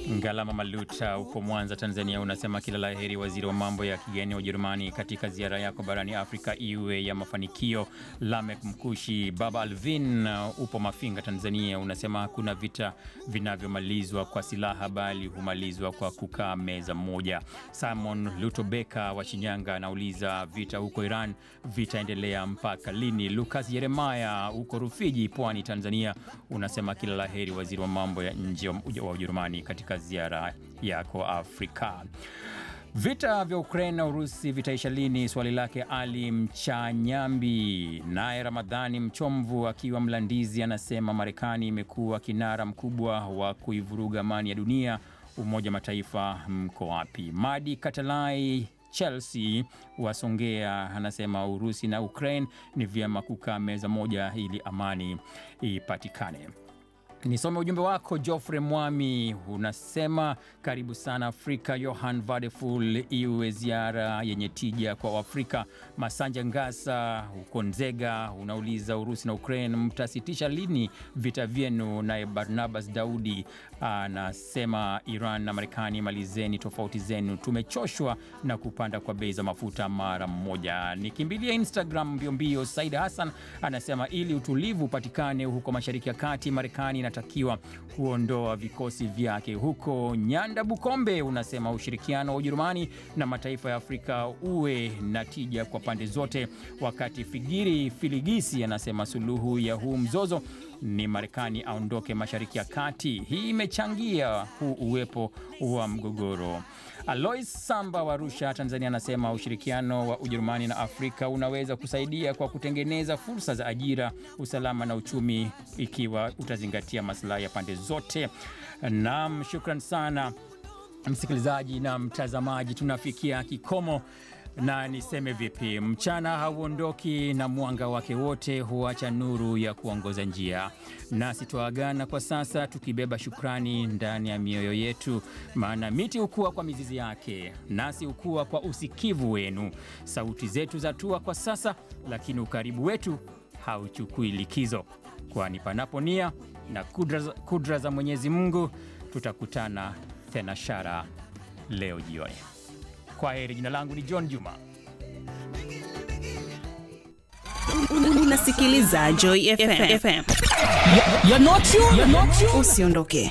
Ngalama Maluta upo Mwanza, Tanzania, unasema kila la heri waziri wa mambo ya kigeni wa Ujerumani katika ziara yako barani Afrika iwe ya mafanikio. Lamek Mkushi. Baba Alvin upo Mafinga, Tanzania, unasema hakuna vita vinavyomalizwa kwa silaha bali humalizwa kwa kukaa meza moja. Simon Lutobeka wa Shinyanga anauliza vita huko Iran vitaendelea mpaka lini? Lucas Yeremaya uko Rufiji, Pwani, Tanzania, unasema kila la heri waziri wa mambo ya nje wa Ujerumani katika ziara yako Afrika. Vita vya Ukraine na Urusi vitaisha lini? Swali lake Ali Mchanyambi. Naye Ramadhani Mchomvu akiwa Mlandizi anasema Marekani imekuwa kinara mkubwa wa kuivuruga amani ya dunia. Umoja wa Mataifa mko wapi? Madi Katalai Chelsea wasongea anasema Urusi na Ukraine ni vyema kukaa meza moja ili amani ipatikane. Nisome ujumbe wako Geoffrey Mwami, unasema karibu sana Afrika. Johan Vadeful, iwe ziara yenye tija kwa Waafrika. Masanja Ngasa huko Nzega unauliza Urusi na Ukraine mtasitisha lini vita vyenu? Naye Barnabas Daudi anasema Iran na Marekani malizeni tofauti zenu, tumechoshwa na kupanda kwa bei za mafuta mara mmoja. Nikimbilia Instagram mbiombio. Said Hassan anasema ili utulivu upatikane huko Mashariki ya Kati, Marekani inatakiwa kuondoa vikosi vyake huko. Nyanda Bukombe unasema ushirikiano wa Ujerumani na mataifa ya Afrika uwe na tija kwa pande zote, wakati Figiri Filigisi anasema suluhu ya huu mzozo ni Marekani aondoke Mashariki ya Kati. Hii imechangia huu uwepo wa mgogoro. Alois Samba wa Arusha, Tanzania, anasema ushirikiano wa Ujerumani na Afrika unaweza kusaidia kwa kutengeneza fursa za ajira, usalama na uchumi, ikiwa utazingatia maslahi ya pande zote. Naam, shukran sana msikilizaji na mtazamaji, tunafikia kikomo na niseme vipi, mchana hauondoki na mwanga wake wote huacha nuru ya kuongoza njia. Nasi twaagana kwa sasa tukibeba shukrani ndani ya mioyo yetu, maana miti hukua kwa mizizi yake, nasi hukua kwa usikivu wenu. Sauti zetu zatua kwa sasa, lakini ukaribu wetu hauchukui likizo, kwani panapo nia na kudra, kudra za Mwenyezi Mungu tutakutana tena shara leo jioni. Kwa heri. Jina langu ni John Juma. Unasikiliza Joy FM. You're not you, you're not you. Usiondoke.